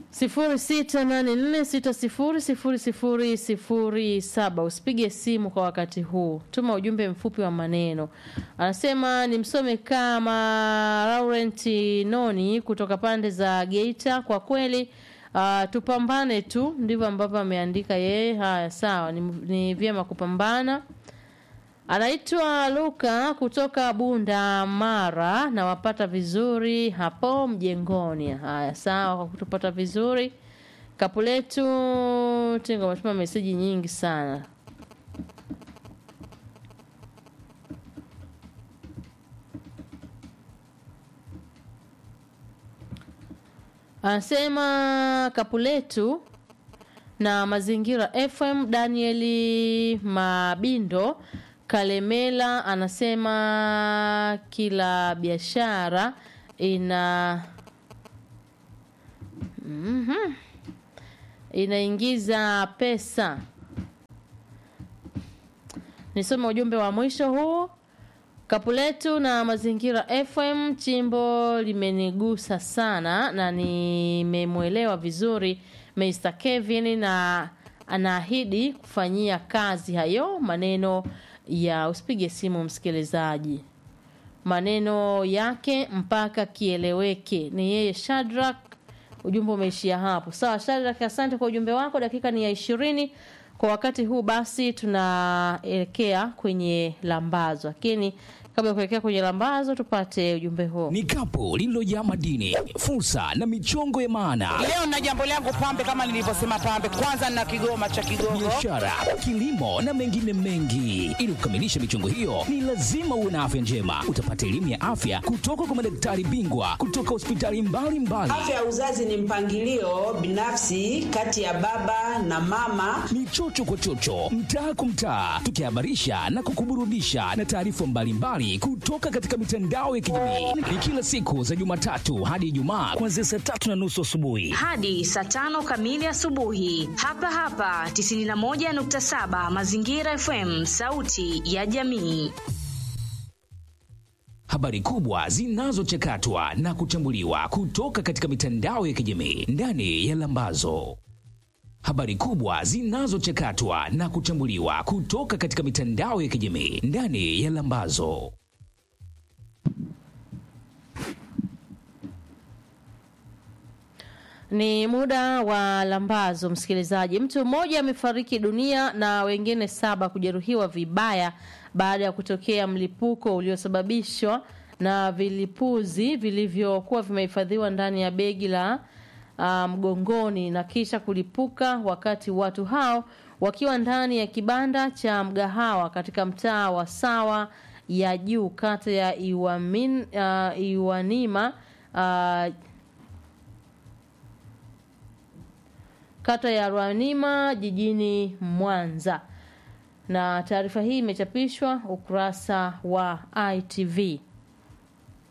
sifuri sita nane nne sita sifuri sifuri sifuri sifuri saba. Usipige simu kwa wakati huu, tuma ujumbe mfupi wa maneno. Anasema ni msome kama Laurent Noni kutoka pande za Geita. Kwa kweli uh, tupambane tu, ndivyo ambavyo ameandika yeye. Haya, sawa, ni, ni vyema kupambana. Anaitwa Luka kutoka Bunda Mara, na wapata vizuri hapo mjengoni. Haya, sawa kwa kutupata vizuri. Kapu letu Tingo ametuma meseji nyingi sana. Anasema kapu letu na mazingira FM. Danieli Mabindo Kalemela anasema kila biashara ina mm inaingiza pesa. Nisome ujumbe wa mwisho huu. Kapu letu na mazingira FM, chimbo limenigusa sana na nimemwelewa vizuri Mr. Kevin na anaahidi kufanyia kazi hayo maneno ya usipige simu msikilizaji, maneno yake mpaka kieleweke. Ni yeye Shadrack. Ujumbe umeishia hapo. Sawa Shadrack, asante kwa ujumbe wako. Dakika ni ya ishirini kwa wakati huu, basi tunaelekea kwenye lambazo, lakini kabla ya kuelekea kwenye lambazo tupate ujumbe huo. Ni kapu lililojaa madini, fursa na michongo ya maana, Leo na jambo langu pambe, kama nilivyosema pambe, kwanza na kigoma cha Kigogo. biashara, kilimo na mengine mengi. Ili kukamilisha michongo hiyo, ni lazima uwe na afya njema. Utapata elimu ya afya kutoka kwa madaktari bingwa kutoka hospitali mbalimbali. Afya ya uzazi ni mpangilio binafsi kati ya baba na mama. ni chocho kwa chocho, mtaa kwa mtaa, tukihabarisha na kukuburudisha na taarifa mbalimbali kutoka katika mitandao ya kijamii. Ni kila siku za Jumatatu hadi Ijumaa kuanzia saa tatu na nusu asubuhi. hadi saa tano kamili asubuhi hapa hapa 91.7 Mazingira FM, sauti ya jamii. Habari kubwa zinazochakatwa na kuchambuliwa kutoka katika mitandao ya kijamii ndani ya Lambazo. Habari kubwa zinazochakatwa na kuchambuliwa kutoka katika mitandao ya kijamii ndani ya Lambazo. Ni muda wa lambazo, msikilizaji. Mtu mmoja amefariki dunia na wengine saba kujeruhiwa vibaya baada ya kutokea mlipuko uliosababishwa na vilipuzi vilivyokuwa vimehifadhiwa ndani ya begi la ah, mgongoni na kisha kulipuka wakati watu hao wakiwa ndani ya kibanda cha mgahawa katika mtaa wa Sawa ya Juu, kata ya Iwamin, ah, Iwanima ah, kata ya Rwanima jijini Mwanza. Na taarifa hii imechapishwa ukurasa wa ITV.